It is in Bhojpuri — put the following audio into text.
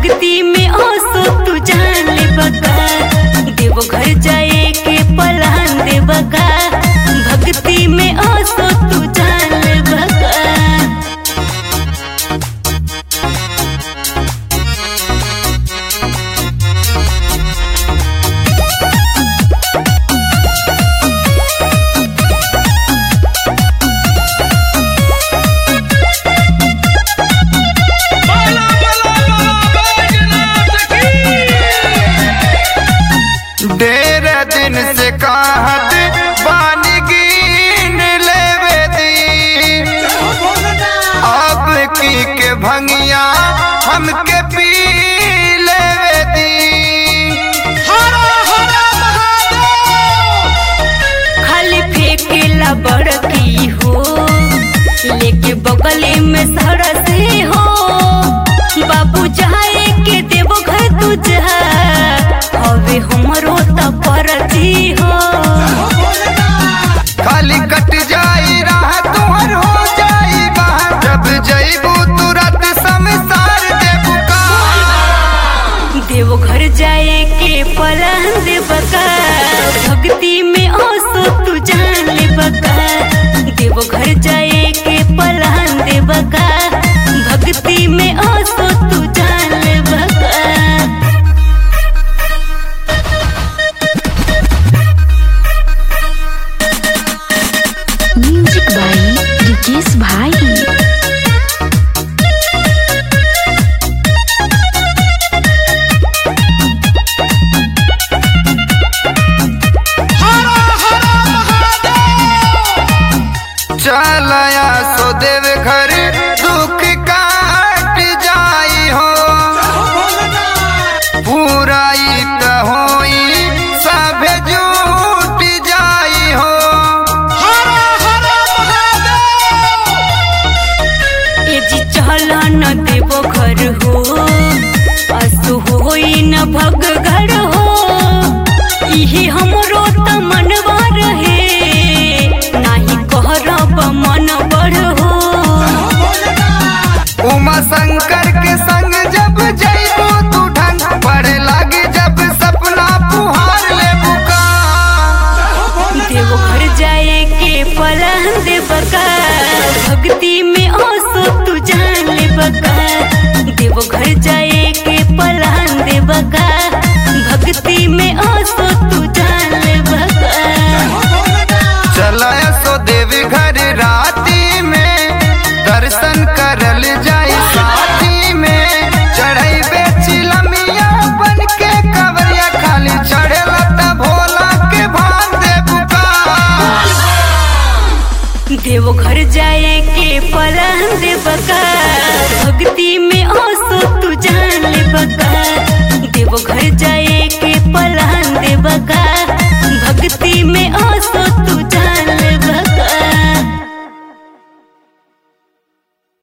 भक्ति में ओसो तू जान ले बका देव घर जाए के पलान दे बका भक्ति में ओसो तू जान ले बका बाला बाला बाला बैजनाथ की ढेर दिन से कहत बानी गिन लेवे दी अब की के भंगिया हमके पी लेवे दी हरा हरा महादेव खाली फेंकेला बड़की हो लेके बगले में सरसे हो बाबू जाए के देवो घर तू जा हवे हमरो त परती हो खाली कट जाई राह तुहर हो जाई बाहर जब जईबू तुरंत समसार देबू का देवो घर जाए के पलान दे बका भक्ति में ओसो तू जान ले बका देवो घर जाए के पलान दे बका भक्ति में ओसो तू जान ले बका म्यूजिक बाई रिकेश भाई हरा हरा महादेव चलया सो देव घर दुख काट जाई हो पूराई त होई सभे जुट जाई हो हरा हरा महादेव ए जी चल न देवो घर हो असु होई न भग घर हो इहे हमरो त मनवा रहे नाही कहरब मन बढ़ हो उमा शंकर के संग जब जईबू तू ढंग पड़े लागे जब सपना पुहार ले बुका देवो घर जाए के पलान दे बका भक्ति में ओसो तू जान ले बका देवो घर जाए के पलान दे बका भक्ति में ओसो तू जान ले बका चलया सो देवी घर राती में दर्शन करल जाई साथी में चढ़ई बेची लमिया बन के कवरिया खाली चढ़ेला त भोला के भान दे बुका देवो घर जाए के पलान दे बका भक्ति में ओसो तू जान ले